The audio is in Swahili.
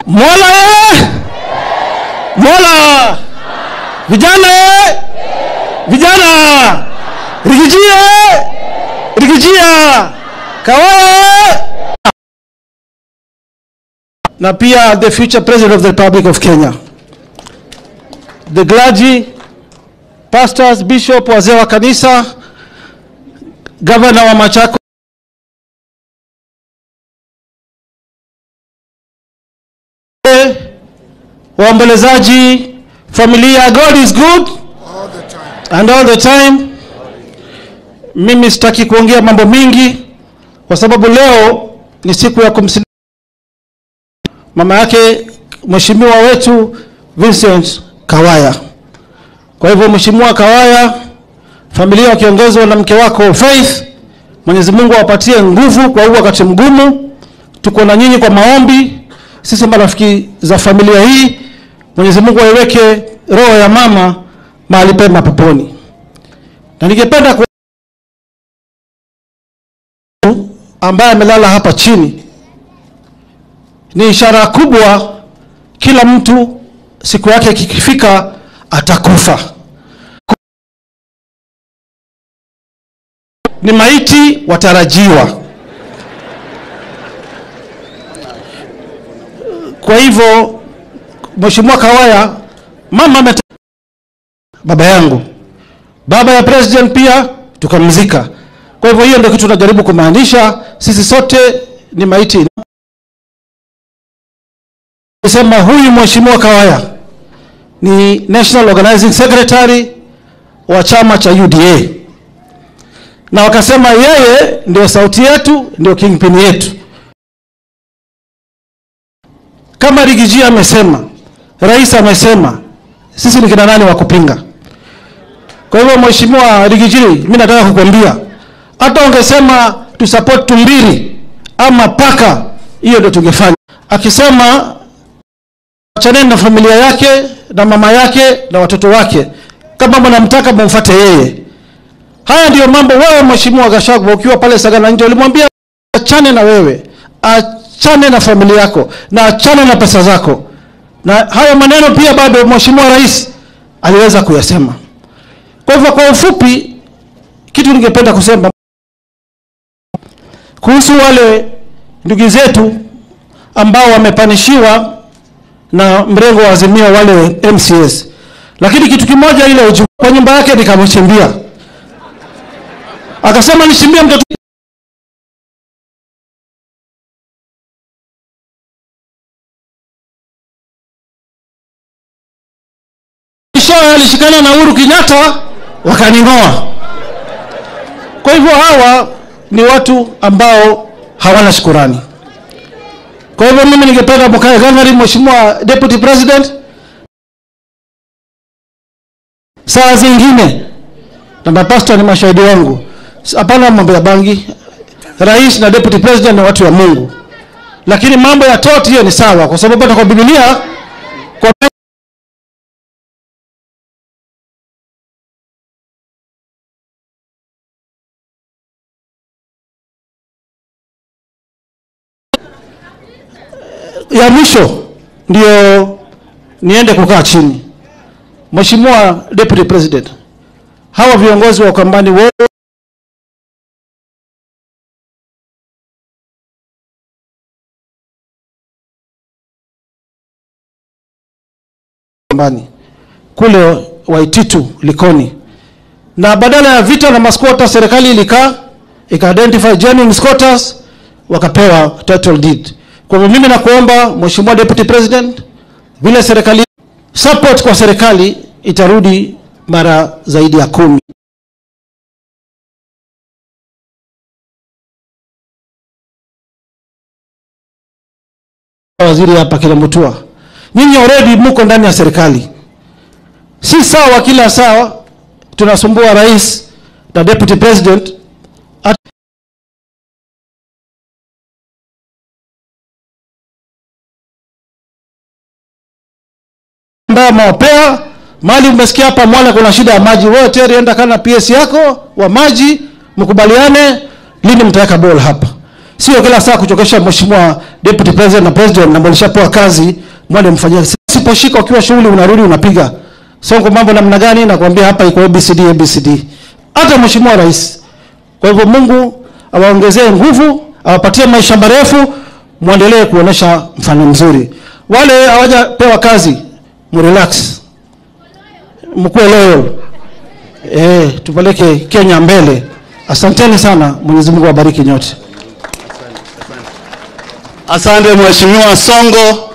Mola eh! Mola! Vijana eh! Vijana! Rigijia! Rigijia! Kawaya! Na pia the future president of the Republic of Kenya. The clergy, pastors, bishop, wazee wa kanisa, gavana wa Machako waombolezaji, familia, God is good all the time. and all the time. Mimi sitaki kuongea mambo mingi kwa sababu leo ni siku ya kumsindikiza mama yake mheshimiwa wetu Vincent Kawaya. Kwa hivyo Mheshimiwa Kawaya, familia wakiongozwa na mke wako Faith, Mwenyezi Mungu awapatie nguvu kwa huu wakati mgumu. Tuko na nyinyi kwa maombi, sisi marafiki za familia hii. Mwenyezi Mungu aiweke roho ya mama mahali pema peponi. Na ningependa ku ambaye amelala hapa chini, ni ishara kubwa, kila mtu siku yake ikifika atakufa. Ni maiti watarajiwa. Kwa hivyo Mheshimiwa Kawaya, mama ameta baba yangu, baba ya president pia tukamzika. Kwa hivyo hiyo ndio kitu tunajaribu kumaanisha, sisi sote ni maiti. Sema huyu Mheshimiwa Kawaya ni National Organizing Secretary wa chama cha UDA, na wakasema yeye ndio sauti yetu, ndio kingpin yetu. Kama Rigiji amesema, rais amesema, sisi ni kina nani wa kupinga? Kwa hivyo Mheshimiwa Rigiji, mimi nataka kukwambia hata ungesema tu support Tumbiri ama paka, hiyo ndio tungefanya. Akisema achaneni na familia yake na mama yake na watoto wake, kama mnamtaka mumfuate yeye. Haya ndiyo mambo. Wewe Mheshimiwa Gachagua ukiwa pale Sagana nje ulimwambia achane na wewe, achane na familia yako na achane na pesa zako, na hayo maneno pia bado Mheshimiwa Rais aliweza kuyasema. Kwa hivyo, kwa ufupi, kitu ningependa kusema kuhusu wale ndugu zetu ambao wamepanishiwa na mrengo wa Azimio wale MCS, lakini kitu kimoja, ile uju kwa nyumba yake nikamchimbia, akasema nishimbie mtoto Mwishowe alishikana na Uhuru Kenyatta wakaning'oa. Kwa hivyo hawa ni watu ambao hawana shukurani. Kwa hivyo mimi ningependa mkae gangari, Mheshimiwa Deputy President, saa zingine na mapasta ni mashahidi wangu, hapana mambo ya bangi. Rais na Deputy President ni watu wa Mungu, lakini mambo ya toti hiyo ni sawa, kwa sababu hata kwa Biblia kwa ya mwisho ndio niende kukaa chini. Mheshimiwa Deputy President, hawa viongozi wa Ukambani wote Ukambani kule Waititu Likoni, na badala ya vita na masquatters, serikali ilikaa ika identify genuine squatters wakapewa title deed. Kwa hivyo mimi nakuomba Mheshimiwa Deputy President, vile serikali support kwa serikali itarudi mara zaidi ya kumi. Waziri hapa kila mtua, nyinyi already mko ndani ya serikali, si sawa kila saa tunasumbua rais na deputy president At ambayo mawapea mali. Umesikia hapa Mwala kuna shida ya maji, wewe tayari enda kana PS yako wa maji, mkubaliane lini mtaweka ball hapa. sio kila saa kuchokesha mheshimiwa deputy president na president na mlishapewa kazi mwende mfanyie. Siposhika ukiwa shughuli unarudi unapiga. Songo mambo namna gani nakwambia hapa iko ABCD ABCD. Hata mheshimiwa rais. Kwa hivyo Mungu awaongezee nguvu, awapatie maisha marefu, muendelee kuonesha mfano mzuri. Wale hawajapewa kazi, mrelax. Mkuwe loyal. Eh, tupeleke Kenya mbele. Asanteni sana. Mwenyezi Mungu awabariki nyote. Asante Mheshimiwa Songo.